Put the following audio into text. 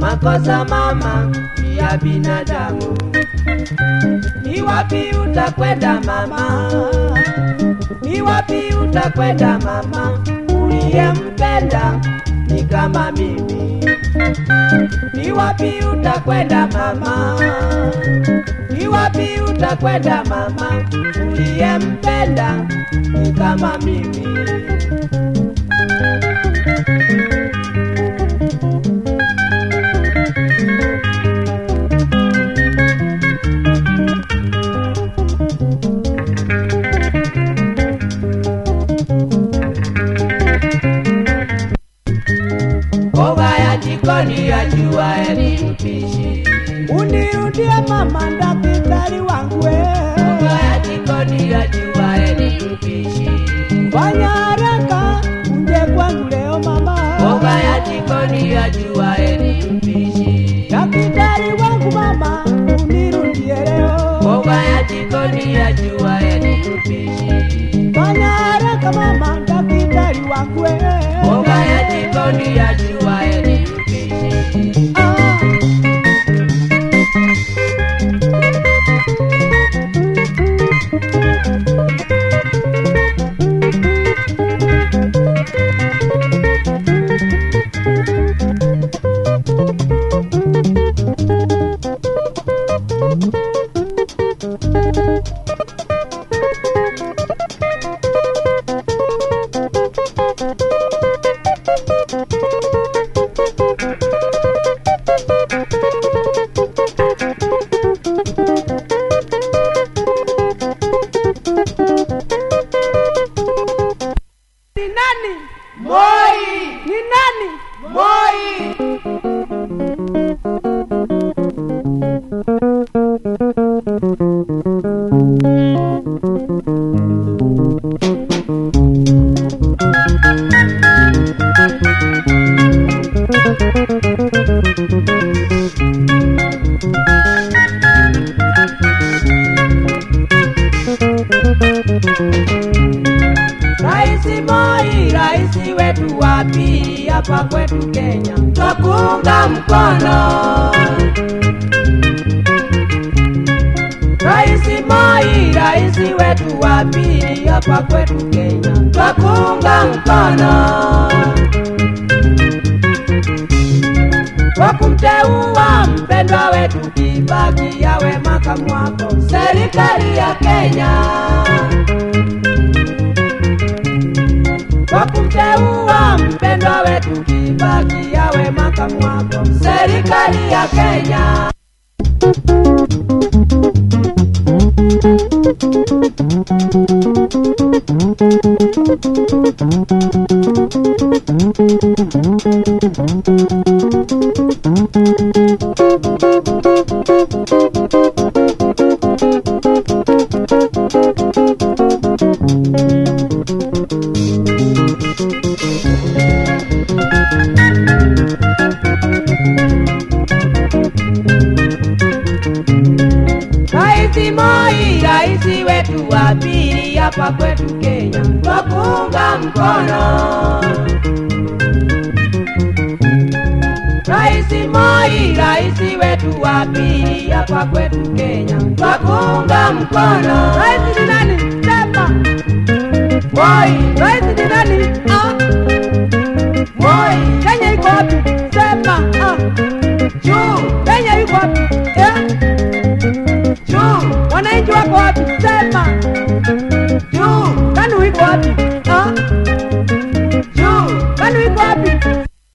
makosa mama ni ya binadamu. Ni wapi utakwenda mama? Ni wapi utakwenda mama? Uliyempenda ni kama mimi. Ni wapi utakwenda mama? Ni wapi utakwenda mama? Uliyempenda ni kama mimi. Mboga ya jikoni yajua ni mpishi. Unirudie mama, daktari wangu we. Mboga ya jikoni yajua ni mpishi. Fanya haraka uje kwangu leo mama. Mboga ya jikoni yajua ni mpishi. Daktari wangu mama, unirudie leo. Mboga ya jikoni yajua ni mpishi. Fanya haraka mama, daktari wangu we. Mboga ya jikoni yajua ni mpishi. Ah. Ni nani? Moi! Ni nani? Moi! Raisi Moi, raisi wetu wa pili hapa kwetu Kenya, twakuunga mkono. Raisi Moi, raisi wetu wa pili hapa kwetu Kenya, twakuunga mkono kwa kumteua mpendwa wetu Kibaki yawe makamu wako serikali ya Kenya. kwa kumteua mpendwa wetu Kibaki yawe makamu wako serikali ya Kenya. Raisi Moi, raisi wetu wa pili hapa kwetu Kenya, twakuunga mkono. Raisi Moi, raisi wetu wa pili hapa kwetu Kenya, twakuunga mkono. Raisi ni nani? Sema. Moi, Raisi ni nani? Ah. Moi, Kenya iko wapi? Sema. Ah. juu